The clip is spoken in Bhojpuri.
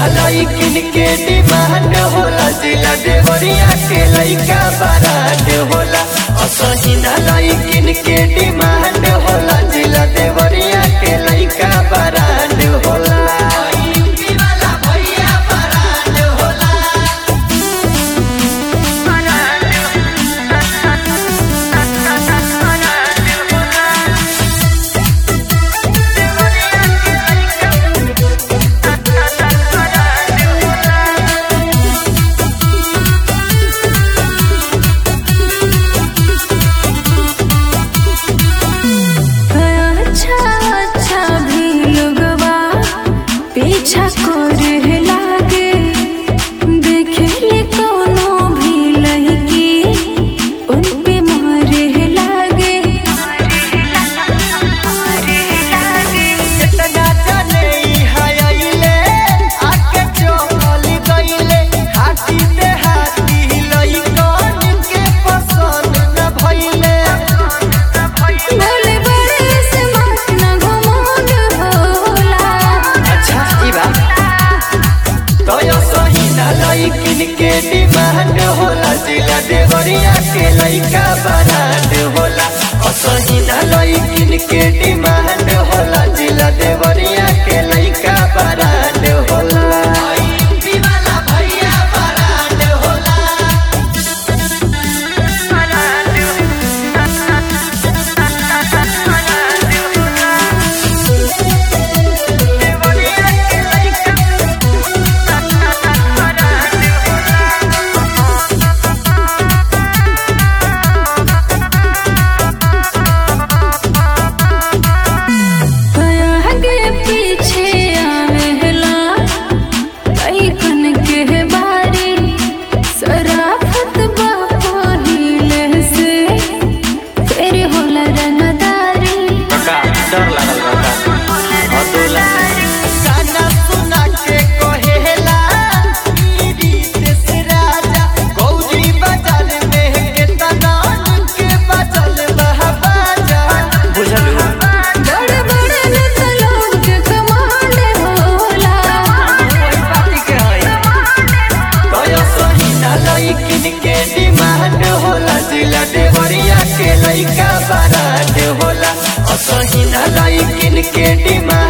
लइकिन के डिमांड होला जिला देवरिया के लइका बरांड होला असहिना लइकिन के डिमांड होला जिला देवरिया के लइका बरांड होला अच्छा अच्छा भी लोगवा पीछा करे लागे देखे ले कोनो भी लड़की उन पे मारे लागे इतना जाने ई हायले आके चल गइले हाथी पे हाथी लइकन के पसंद न भइले बोले बड़े से मत न घुमाउन होला अच्छा ई बात तो यो सही ना लइकिन के डिमांड होला जिला देवरिया के लइका बरांड होला असही ना लइकिन के डिमांड होला जिला देवरिया के लइका बरांड होला भैया बरांड होला आगे पीछे आवेला कैकन के बारी सराफत बा पहिले से फिर होला रंगदारी डर लागल बता अतुला गाना सुना के कहेला ई रीत से राजा गौरी बाजार में के तनान के बचल बहबाजा बुझलू बड़े बड़े नेता लोग के कमाल होला पार्टी के है तो सही ना लइकिन के डिमांड होला जिला देवरिया के लइका बरांड होला असही ना लइकिन के डिमांड